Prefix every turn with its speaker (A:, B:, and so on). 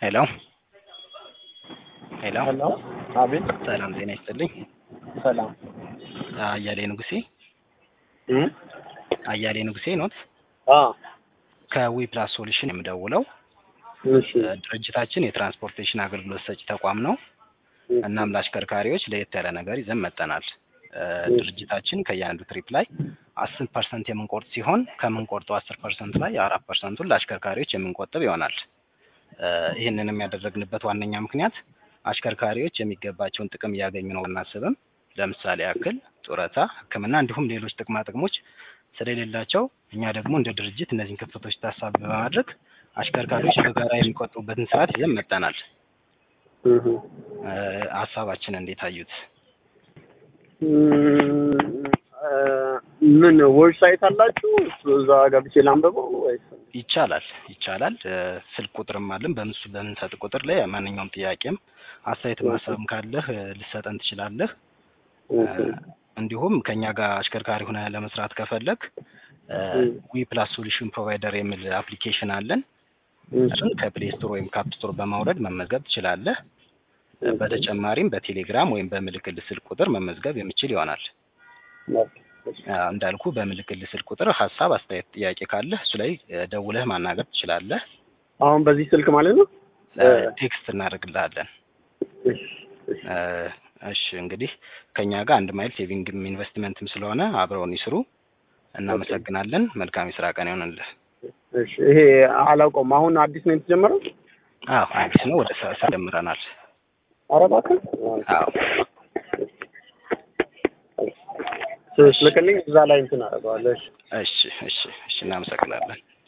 A: ሄሎ ሄሎ
B: ሄሎ አቤት
A: ሰላም ጤና ይስጥልኝ።
B: ሰላም
A: አያሌ ንጉሴ
B: እ
A: አያሌ ንጉሴ ኖት?
B: አ
A: ከዊ ፕላስ ሶሉሽን የምደውለው
B: እሺ
A: ድርጅታችን የትራንስፖርቴሽን አገልግሎት ሰጪ ተቋም ነው። እናም ለአሽከርካሪዎች ለየት ያለ ነገር ይዘን መጠናል። ድርጅታችን ከእያንዳንዱ ትሪፕ ላይ አስር ፐርሰንት የምንቆርጥ ሲሆን ከምንቆርጠው አስር ፐርሰንት ላይ አራት ፐርሰንቱን ለአሽከርካሪዎች የምንቆጥብ ይሆናል። ይህንንም ያደረግንበት ዋነኛ ምክንያት አሽከርካሪዎች የሚገባቸውን ጥቅም እያገኙ ነው አናስብም። ለምሳሌ ያክል ጡረታ፣ ሕክምና እንዲሁም ሌሎች ጥቅማ ጥቅሞች ስለሌላቸው እኛ ደግሞ እንደ ድርጅት እነዚህን ክፍተቶች ታሳቢ በማድረግ አሽከርካሪዎች በጋራ የሚቆጥቡበትን ስርዓት ይዘን መጠናል።
B: እህ
A: ሀሳባችን እንዴት አዩት?
B: ምን ዌብሳይት አላችሁ? እዛ ገብቼ ላንብበው ወይስ?
A: ይቻላል ይቻላል። ስልክ ቁጥርም አለን። በምሱ በምንሰጥ ቁጥር ላይ ማንኛውም ጥያቄም አስተያየት ማሰብም ካለህ ልሰጠን ትችላለህ። እንዲሁም ከኛ ጋር አሽከርካሪ ሆነ ለመስራት ከፈለግ ዊ ፕላስ ሶሉሽን ፕሮቫይደር የሚል አፕሊኬሽን አለን። እሱን ከፕሌይ ስቶር ወይም ካፕ ስቶር በማውረድ መመዝገብ ትችላለህ። በተጨማሪም በቴሌግራም ወይም በምልክል ስልክ ቁጥር መመዝገብ የሚችል ይሆናል። እንዳልኩ በምልክል ስልክ ቁጥር ሀሳብ፣ አስተያየት፣ ጥያቄ ካለህ እሱ ላይ ደውለህ ማናገር ትችላለህ።
B: አሁን በዚህ ስልክ ማለት ነው?
A: ቴክስት እናደርግልሃለን። እሺ እንግዲህ ከኛ ጋር አንድ ማይል ሴቪንግም ኢንቨስትመንትም ስለሆነ አብረውን ይስሩ። እናመሰግናለን። መልካም የስራ ቀን ይሆንልህ።
B: እሺ ይሄ አላውቀውም። አሁን አዲስ ነው የተጀመረው?
A: አዎ አዲስ ነው። ወደ ስራ ጀምረናል።
B: ኧረ እባክህ
A: አዎ
B: ስልክልኝ እዛ ላይ እንትን አደርገዋለሁ። እሺ
A: እሺ እሺ እሺ እናመሰግናለን።